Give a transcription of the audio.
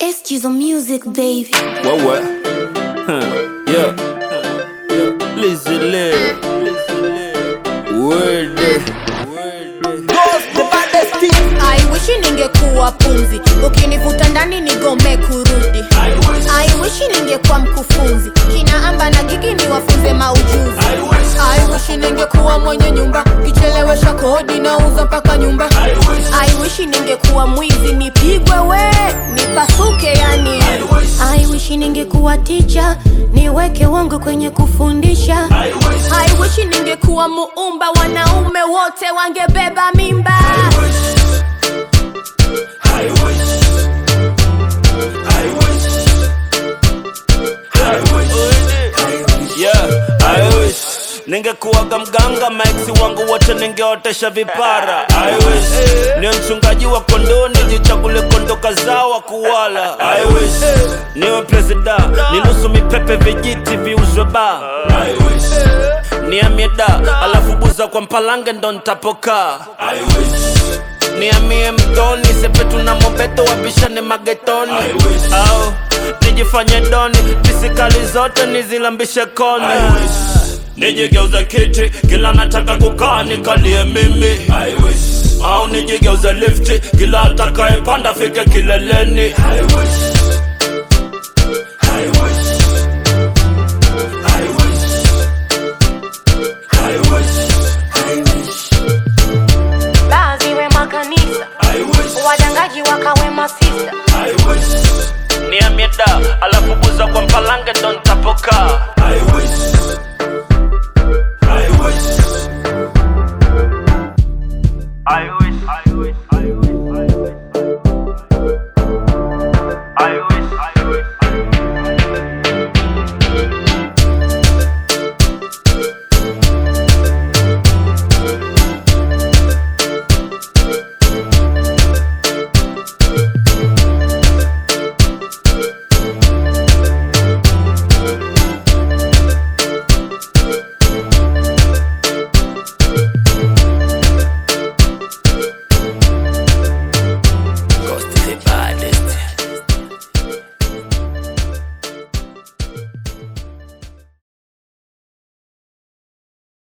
Excuse the music, baby. What what? Huh. Yeah. Listen, live. Word. I wish ningekuwa pumzi, ukinivuta ndani nigome kurudi. I wish ningekuwa mkufunzi, kina amba na gigi niwafunze maujuzi. I wish ningekuwa mwenye nyumba, kichelewesha kodi nauza mpaka nyumba. I wish ningekuwa mwizi, nipigwe we, nipasuke yani. I wish ningekuwa teacher, niweke wangu kwenye kufundisha. I wish ningekuwa muumba, wanaume wote wangebeba mimba. Yeah, I wish ningekuwaga mganga, maiksi wangu wote ningeotesha vipara. I wish ni mchungaji wa kondoo, nijichagule kondo kazao wa kuwala. I wish niwe presida, ninusu mipepe vijiti viuzwe ba. I wish niamie da, alafu buza kwa mpalange ndo ntapokaa. I wish niamie mtoni sepetu na mobeto wabishane magetoni au nijifanye doni pisikali zote nizilambishe koni nijigeuze kiti kila nataka kukaa nikalie mimi au nijigeuze lifti kila atakayepanda fike kileleni